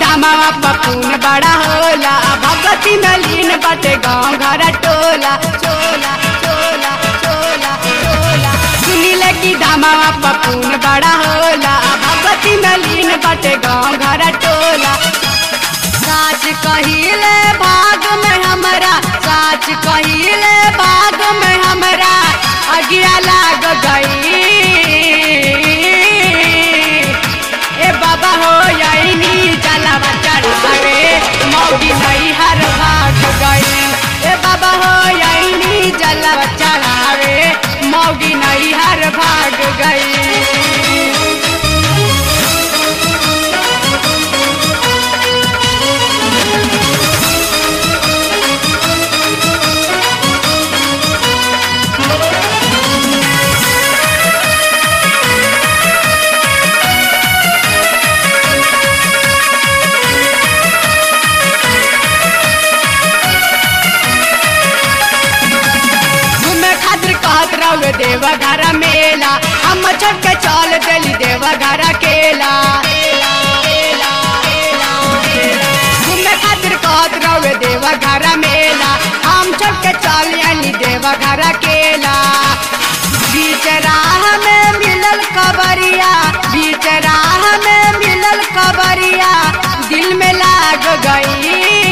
दामावा पपून बड़ा होला भगवती नलीन बटे गाँव घर टोला चोला चोला चोला चोला सुनिले की दामावा पपून बड़ा होला भगवती नलीन बटे गाँव घर टोला साच कहिले भाग में हमरा साच कहिले भाग में हमरा अगिया लाग गई ए बाबा हो यही जलावा चढ़ावे मौगी नहीं हर भाग गई ए बाबा हो यही जलावा चढ़ावे मौगी नहीं हर भाग गई घूमे खातिर कहत रहो देवा घर मेला हम छोड़ के चल देली देवा घर केला घूमे खातिर कहत रहो देवा घर मेला हम छोड़ के चल आली देवा घर केला बीच राह में मिलल कबरिया बीच राह में मिलल कबरिया दिल में लाग गई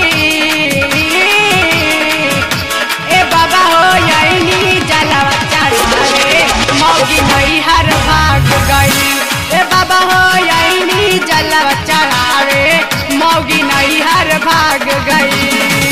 ए बाबा हो यही जलावा चढ़ावे मौगी नहीं हर भाग गई ए बाबा हो यही जलावा चढ़ावे मौगी नहीं हर भाग गई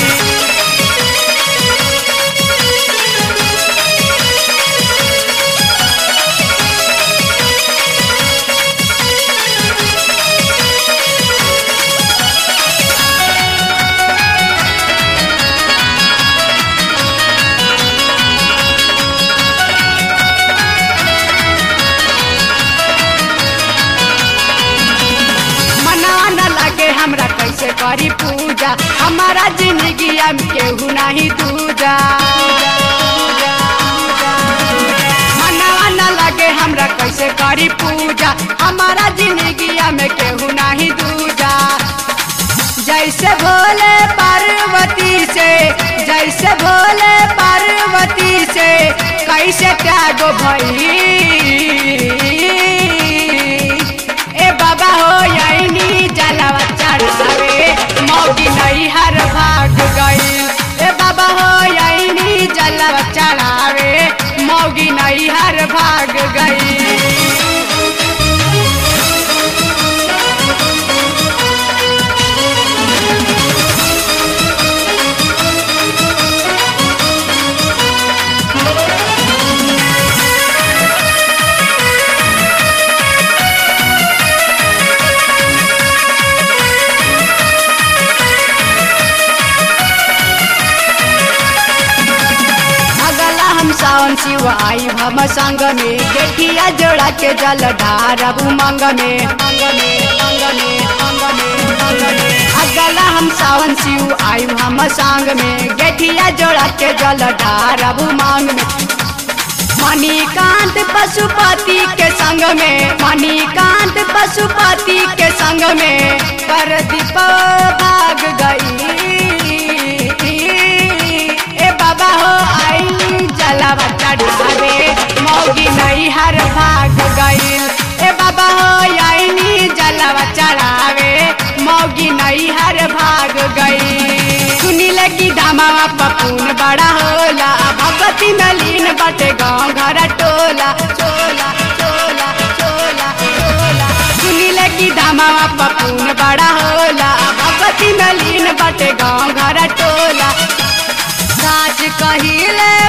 मना न लगे हमरा कैसे करी पूजा हमारा जिंदगी में केहू नहीं दूजा मना न लगे हमरा कैसे करी पूजा हमारा जिंदगी में केहू नहीं दूजा जैसे भोले पार्वती से जैसे भोले पार्वती से कैसे त्याग भई ए बाबा हो यही जलावा चढ़ावे मौगी नहीं हर भाग गई ए बाबा हो यही जलावा चढ़ावे मौगी नहीं हर भाग गई अगला हम सावन शिव आई हम संग में गेठिया जोड़ा के जल ढारब उमंग में अगला हम सावन शिव आई हम संग में गेठिया जोड़ा के जल ढारब उमंग में मणिकांत पशुपति के संग में मणिकांत पशुपति के संग में कर दीप भाग गई ए बाबा हो आई जलावा चढ़ावे मौगी नहीं हर भाग गई ए बाबा हो आई जलावा चढ़ावे मौगी नहीं हर भाग गई सुनिले की दामावा पपून बड़ा होला भगवती नलीन बटे गाँव घर टोला चोला चोला चोला चोला सुनिले की दामावा पपून बड़ा होला भगवती नलीन बटे गाँव घर टोला साच कहिले